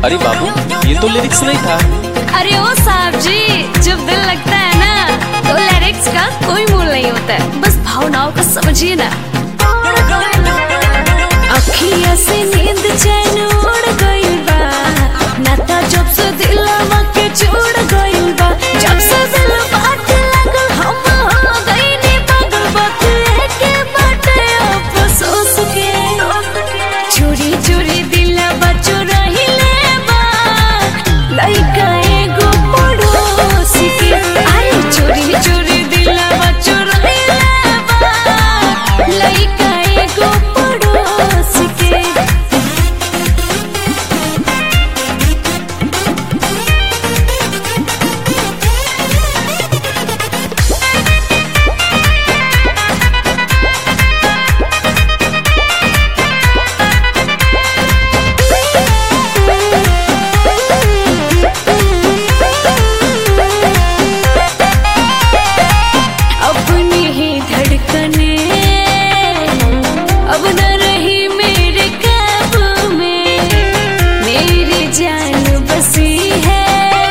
अरे बाबू ये तो लिरिक्स नहीं था अरे ओ साहब जी जब दिल लगता है ना तो लिरिक्स का कोई मूल नहीं होता है बस भावनाओं को समझिए ना अखिया से नींद चैन उड़ गइल बा नाता जब से दिलवा के जुड़ गइल बा जब से दिल बात लगल हम हो गइनी पागल बात के बाटे अफसोस के चोरी चोरी दिलवा चुराइले बा लइका एगो पड़ोसी के अरे चोरी चोरी दिलवा चुराइले बा लइका एगो पड़ोसी के अपनी ही धड़कने अब न रही मेरे काबू में मेरी जान बसी है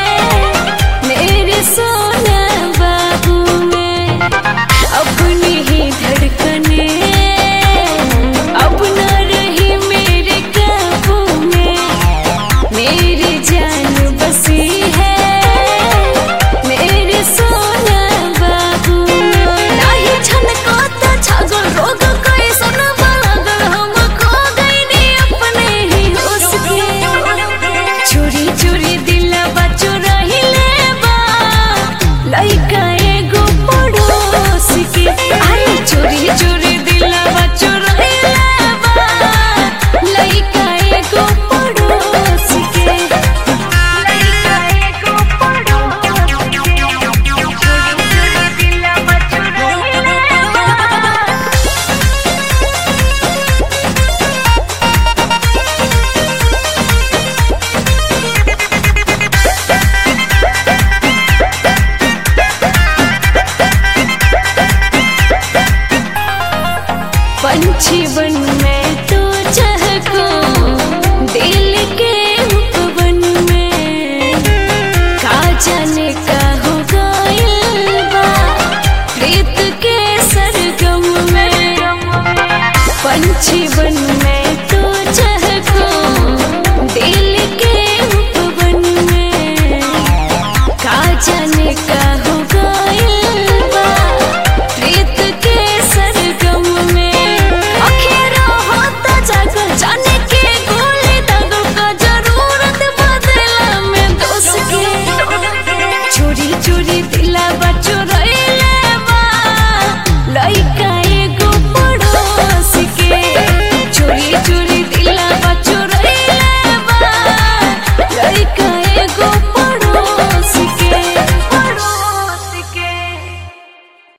मेरे सोना बाबू में अपनी ही धड़कने अब न रही मेरे काबू में मेरी जान बसी है मेरे सोना बाबू नाही छनको त छगल रोग कोई सुन बलगल हम खो गइनी अपने ही होश के चोरी चोरी दिलवा चुराइले बा लइका एगो पड़ोस के अरे चोरी चोरी दिलवा चुराइले बा लइका एगो पड़ोस के लइका एगो पड़ोस के चोरी चोरी दिलवा चुराइले बा पंछी बन में तो चहको दिल के उपवन में का जाने का हो गइल बा प्रीत के सरगम में पंछी बन में